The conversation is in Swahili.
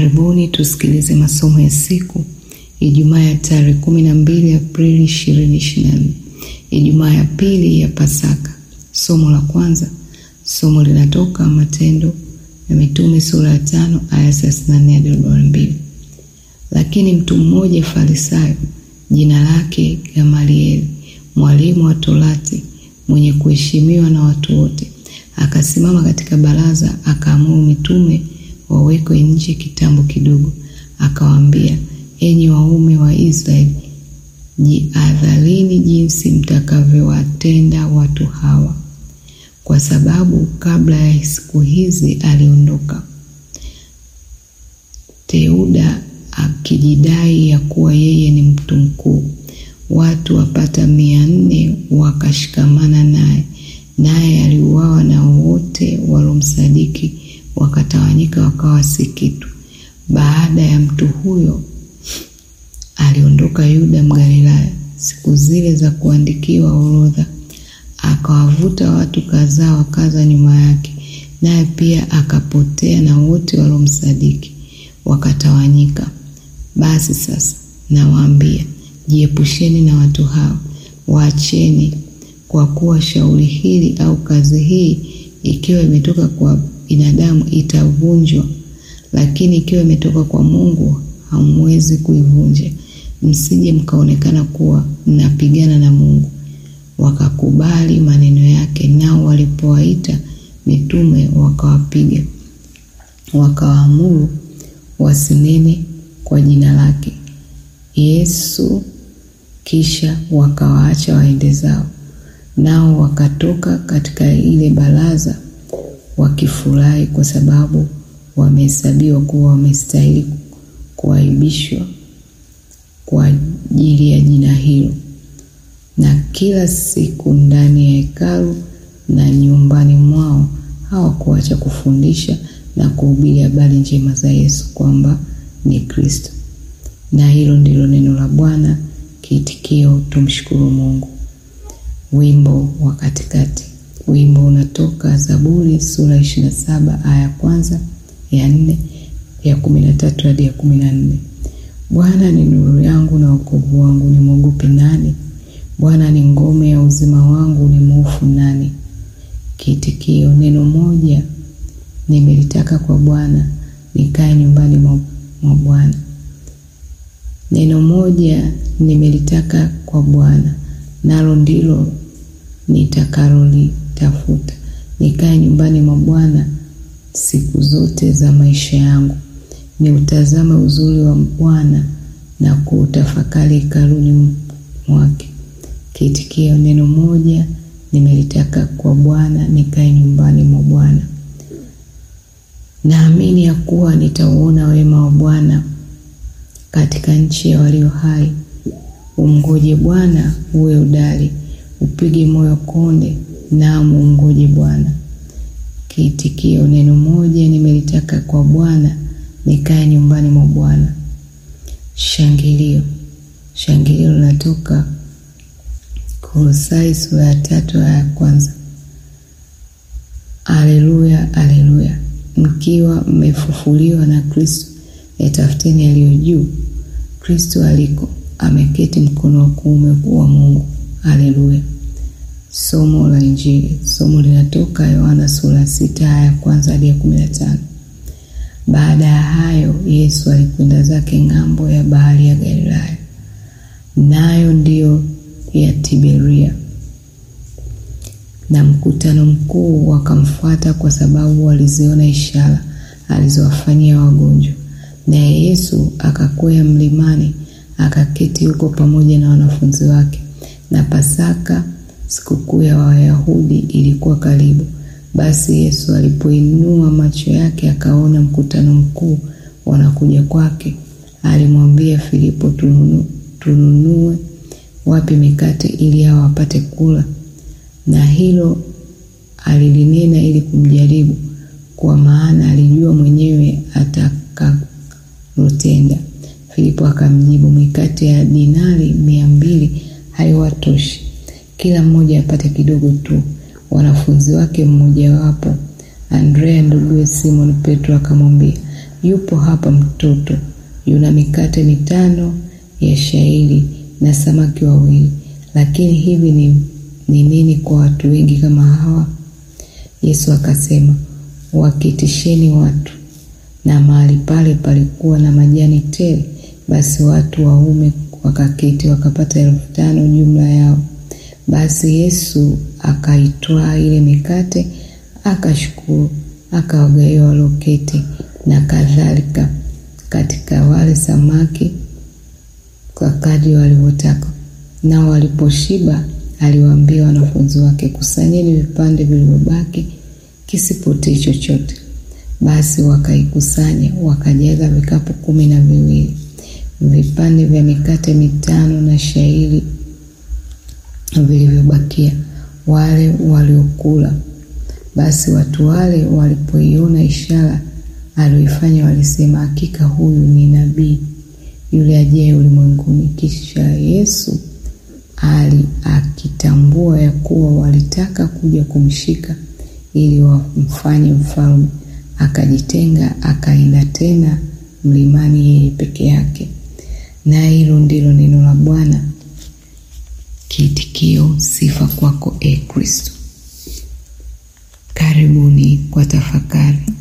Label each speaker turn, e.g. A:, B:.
A: Karibuni tusikilize masomo ya siku Ijumaa ya tarehe kumi na mbili Aprili ishirini ishirini na nne Ijumaa ya pili ya Pasaka. Somo la kwanza, somo linatoka Matendo ya Mitume sura ya tano aya thelathini na nne hadi arobaini na mbili. Lakini mtu mmoja Farisayo, jina lake Gamalieli, mwalimu wa Torati, mwenye kuheshimiwa na watu wote, akasimama katika baraza, akaamuru mitume wawekwe nje kitambo kidogo. Akawaambia, enyi waume wa Israeli, jiadharini jinsi mtakavyowatenda watu hawa, kwa sababu kabla ya siku hizi aliondoka Teuda akijidai ya kuwa yeye ni mtu mkuu. Watu wapata mia nne wakashikamana naye, naye aliuawa, na wote walomsadiki wakatawanyika, wakawa si kitu. Baada ya mtu huyo aliondoka Yuda Mgalilaya siku zile za kuandikiwa orodha, akawavuta watu kadhaa wakaza nyuma yake, naye pia akapotea, na wote walomsadiki wakatawanyika. Basi sasa nawaambia, jiepusheni na watu hao, waacheni, kwa kuwa shauri hili au kazi hii ikiwa imetoka kwa binadamu itavunjwa, lakini ikiwa imetoka kwa Mungu hamwezi kuivunja, msije mkaonekana kuwa mnapigana na Mungu. Wakakubali maneno yake, nao walipowaita mitume wakawapiga, wakawaamuru wasinene kwa jina lake Yesu. Kisha wakawaacha waende zao, nao wakatoka katika ile baraza wakifurahi, kwa sababu wamehesabiwa kuwa wamestahili kuaibishwa kwa ajili ya jina hilo. Na kila siku ndani ya hekalu na nyumbani mwao hawakuacha kufundisha na kuhubiri habari njema za Yesu kwamba ni Kristo. Na hilo ndilo neno la Bwana. Kiitikio, tumshukuru Mungu. Wimbo wa katikati. Wimbo unatoka Zaburi sura ishirini na saba aya ya kwanza, ya nne, ya kumi na tatu hadi ya kumi na nne. Bwana ni nuru yangu na wokovu wangu, nimwogope nani? Bwana ni ngome ya uzima wangu, ni mhofu nani? Kiitikio, neno moja nimelitaka kwa Bwana, nikae nyumbani mwa Bwana. Neno moja nimelitaka kwa Bwana, nalo ndilo nitakalolitafuta, nikae nyumbani mwa Bwana siku zote za maisha yangu, ni utazame uzuri wa Bwana na kuutafakari hekaluni mwake. Kiitikio, neno moja nimelitaka kwa Bwana, nikae nyumbani mwa Bwana. Naamini ya kuwa nitauona wema wa Bwana katika nchi ya walio hai. Umngoje Bwana, uwe udali, upige moyo konde, naam umngoje Bwana. Kiitikio, neno moja nimelitaka kwa Bwana, nikae nyumbani mwa Bwana. Shangilio. Shangilio linatoka Kolosai sura ya tatu aya ya kwanza. Aleluya, aleluya Mkiwa mmefufuliwa na Kristo, yatafuteni yaliyo juu, Kristo aliko ameketi mkono wa kuume wa Mungu. Haleluya. Somo la Injili. Somo linatoka Yohana sura ya sita aya ya kwanza hadi ya kumi na tano. Baada ya hayo, Yesu alikwenda zake ng'ambo ya bahari ya Galilaya, nayo ndiyo ya Tiberia na mkutano mkuu wakamfuata kwa sababu waliziona ishara alizowafanyia wagonjwa. Naye Yesu akakwea mlimani akaketi huko pamoja na wanafunzi wake. Na Pasaka, sikukuu ya Wayahudi, ilikuwa karibu. Basi Yesu alipoinua macho yake akaona mkutano mkuu wanakuja kwake, alimwambia Filipo, tununu, tununue wapi mikate ili hao wapate kula? na hilo alilinena ili kumjaribu, kwa maana alijua mwenyewe atakalotenda. Filipo akamjibu, mikate ya dinari mia mbili haiwatoshi kila mmoja apate kidogo tu. Wanafunzi wake mmojawapo Andrea nduguye Simon Petro akamwambia, yupo hapa mtoto, yuna mikate mitano ya shayiri na samaki wawili, lakini hivi ni, ni nini kwa watu wengi kama hawa? Yesu akasema, wakitisheni watu. Na mahali pale palikuwa na majani tele. Basi watu waume wakaketi, wakapata elfu tano jumla yao. Basi Yesu akaitwaa ile mikate, akashukuru, akawagawia walioketi, na kadhalika katika wale samaki kwa kadri walivyotaka. Nao waliposhiba, aliwaambia wanafunzi wake, kusanyeni vipande vilivyobaki, kisipotee chochote. Basi wakaikusanya, wakajaza vikapu kumi na viwili vipande vya mikate mitano na shayiri vilivyobakia, wale waliokula. Basi watu wale walipoiona ishara aliyoifanya, walisema, hakika huyu ni nabii yule ajaye ulimwenguni. Kisha Yesu ali akitambua ya kuwa walitaka kuja kumshika ili wamfanye mfalme, akajitenga akaenda tena mlimani yeye peke yake. Na hilo ndilo neno la Bwana. Kiitikio: sifa kwako, e Kristo. Karibuni kwa tafakari.